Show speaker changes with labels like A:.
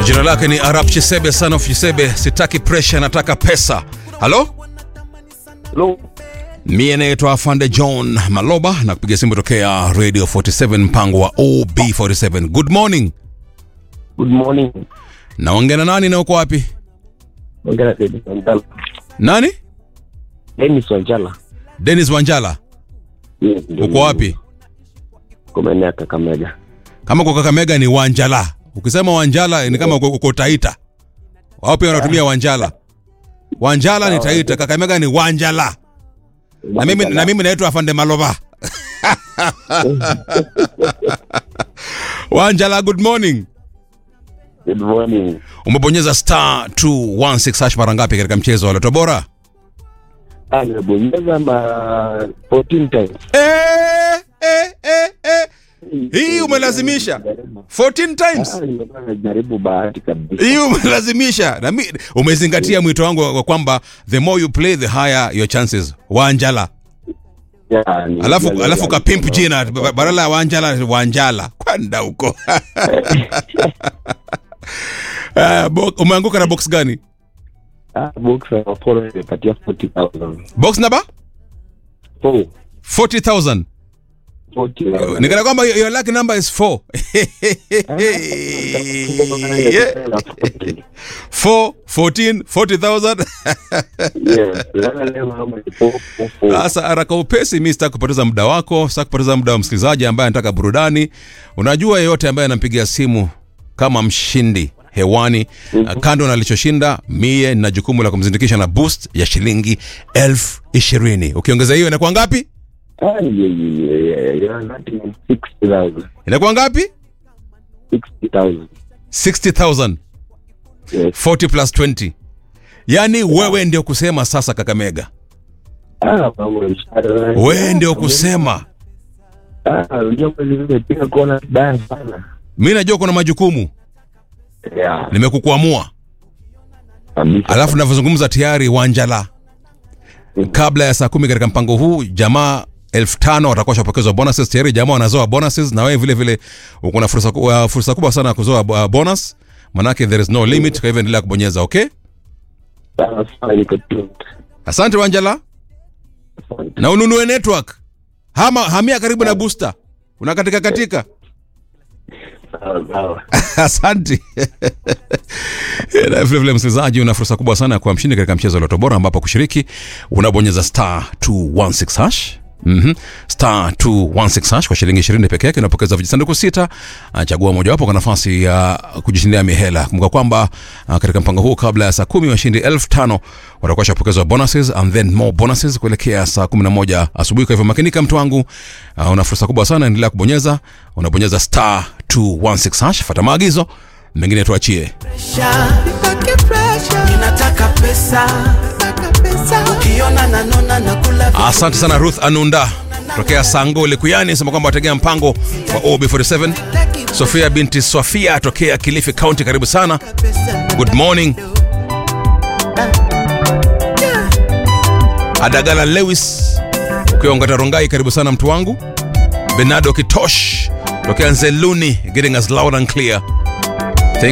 A: Jina lake ni Arab Chisebe, son of Chisebe. Sitaki pressure, nataka pesa. Halo,
B: Hello.
A: mie naitwa Afande John Maloba na kupiga simu tokea Radio 47 mpango wa OB47. Good morning.
B: Good morning.
A: Naongea na nani na uko wapi?
B: Ongea na Dennis Wanjala.
A: Nani?
B: Dennis Wanjala.
A: Dennis Wanjala.
B: Yes, ndio
A: Uko
B: mimi.
A: wapi?
B: Kwa maeneo ya Kakamega.
A: Kama uko Kakamega ni Wanjala. Ukisema Wanjala ni kama uko, uko Taita. Wao pia wanatumia Wanjala. Wanjala ni Taita, Kakamega ni Wanjala. Na mimi na mimi naitwa Afande Maloba. Wanjala, good morning.
B: Good morning.
A: Umebonyeza star 216 hash mara ngapi katika mchezo wa Loto Bora?
B: Ah, nimebonyeza ma 14 times.
A: Eh, eh, eh, eh. Hii umelazimisha 14 times.
B: Ah, nimekuwa najaribu bahati kabisa.
A: Hii umelazimisha. Na mi, umezingatia mwito wangu wa kwamba the more you play the higher your chances. Wanjala.
B: Yeah, ni-
A: Alafu
B: ni-
A: alafu kapimp jina ba- badala ya Wanjala Wanjala. Kwenda huko. Uh, bo, umeanguka na box gani?
B: Ah, box ya Apollo imepatia 40,000.
A: Box number
B: Four.
A: 40,000.
B: 40,000.
A: Nikana kwamba your lucky number is 4.
B: Na 40.
A: 4 14 40,000.
B: Yes, lala leo mambo ni four, four, four.
A: Sasa haraka upesi, mi sitaki kupoteza muda wako, sitaki kupoteza muda wa msikilizaji ambaye anataka burudani. Unajua, yeyote ambaye anampigia simu kama mshindi hewani mm-hmm. kando na alichoshinda, mie nina jukumu la kumzindikisha na boost ya shilingi elfu ishirini. Ukiongeza hiyo inakuwa ngapi?
B: Ah, yeah, yeah, yeah, yeah. That is 60,000.
A: Inakuwa ngapi?
B: 60,000.
A: 60,000.
B: Yes.
A: 40 plus 20. Yaani wewe ndio kusema sasa, Kakamega,
B: Ah, mambo ya mshahara.
A: wewe ndio kusema.
B: Ah, unajua kweli nimepiga kona vibaya sana.
A: Mi najua kuna majukumu,
B: Yeah,
A: nimekukuamua
B: kabisa.
A: alafu navyozungumza tayari Wanjala, kabla ya saa kumi katika mpango huu jamaa elfu tano watakuwa shapokezwa bonuses tayari. Jamaa wanazoa bonuses, na wewe vile vile uko na fursa, ku- uh, fursa kubwa sana ya kuzoa uh, bonus, manake there is no limit. Kwa hivyo endelea kubonyeza. Okay,
B: Sawa sawa, niko tu.
A: asante Wanjala,
B: Asante.
A: na ununue network hama hamia karibu na booster, unakatika katika
B: Sawa sawa.
A: asante na vilevile msikilizaji una fursa kubwa sana ya kuwa mshindi katika mchezo wa loto bora ambapo kushiriki unabonyeza star 216 hash Mm-hmm. star 216 hash kwa shilingi 20 peke yake unapokeza vijisanduku sita Ah, chagua mojawapo kwa nafasi ya kujishindia mihela kumbuka kwamba ah, katika mpango huu kabla ya saa kumi washindi elfu tano watakuwa washapokezwa bonuses and then more bonuses kuelekea saa 11 asubuhi kwa hivyo makinika mtu wangu uh, una fursa kubwa sana endelea kubonyeza unabonyeza star 216 hash fata maagizo mengine tuachie
C: Nipake pressure. Ninataka pesa. Ukiona nanona nakula vitu
A: asante sana ruth anunda tokea sango likuyani sema kwamba wategea mpango wa ob47 sofia binti sofia tokea kilifi county karibu sana
C: pesa.
A: good morning adagala lewis ukiwa ongata rongai karibu sana mtu wangu benado kitosh tokea nzeluni getting us loud and clear